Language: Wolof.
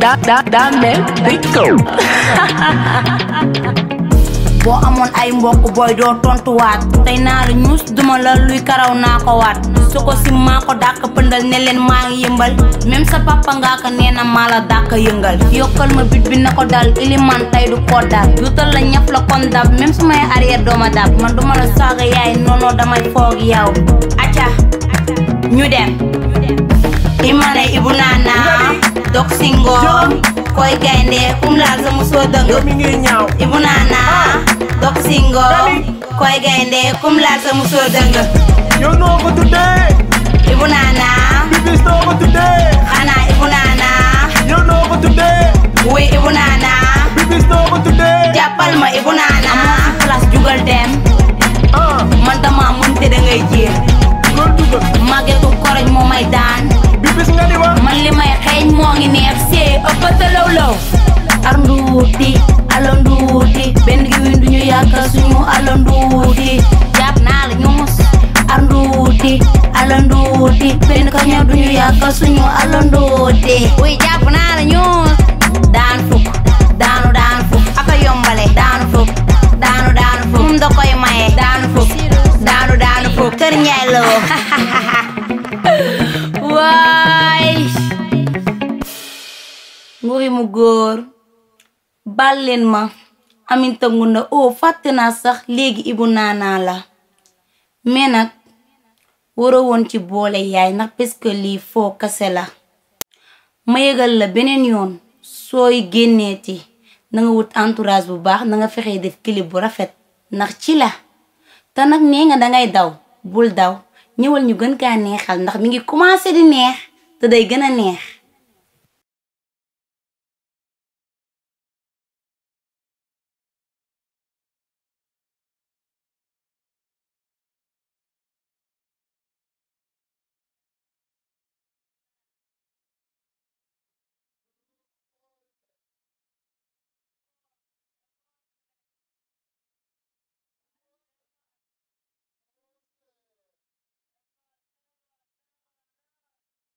da da Damel Biko boo amoon ay mbokk booy doo tontuwaat tey naa la ñuus duma la luy karaw naa ko waat su ko si maa ko dàq pëndal ne leen maa ngi yëmbal même sa papa ngaa ko nee na maa la dàq yëngal yokkal ma bit bi na ko dal iliman tey du ko dal duutal la ñëpp la kon dab même su may arrière dooma dab man duma la saaga yaay noonu damay foog yow acca ñu dem imane ibu naana dok singo koy gaynde kum laal sa musoo dëng yow mi ngi ñaaw ibu naana dok singo koy gaynde kum laal sa musoo dëng yow noo ko tuddee ibu naana bibis noo ko tuddee xanaa ibu naana yow noo ko tuddee wuy ibu naana bibis noo ko tuddee jàppal ma ibu naana amoo fi place jugal dem ah man dama mun te da ngay jéem loolu dugal màgge ko koroñ moo may daan bibis nga di wax man li may xeeñ moo ngi neex see ëppata law law ar nduuti alo nduuti benn gi win duñu yàkkal suñu alo nduuti jàpp naa la ñuus ar nduuti alo nduuti benn ka ñëw duñu yàkkal suñu alo nduuti wuy jàpp naa la ñuus daan fukk daanu daanu fukk aka yombale daanu fukk daanu daanu fukk mum da koy maye daanu fukk daanu daanu fukk kër ñaay la woo waay nguy mu góor bal leen ma aminta ngunda o fàtte naa sax léegi ibu naanaa la mais nag waroo woon ci boole yaay ndax parce que lii foo kase la ma yëgal la beneen yoon sooy génneeti na nga wut entourage bu baax na nga fexe def clip bu rafet ndax ci la te nag nee nga dangay daw bul daw ñëwal ñu gën kaa neexal ndax mi ngi commencé di neex te day gën a neex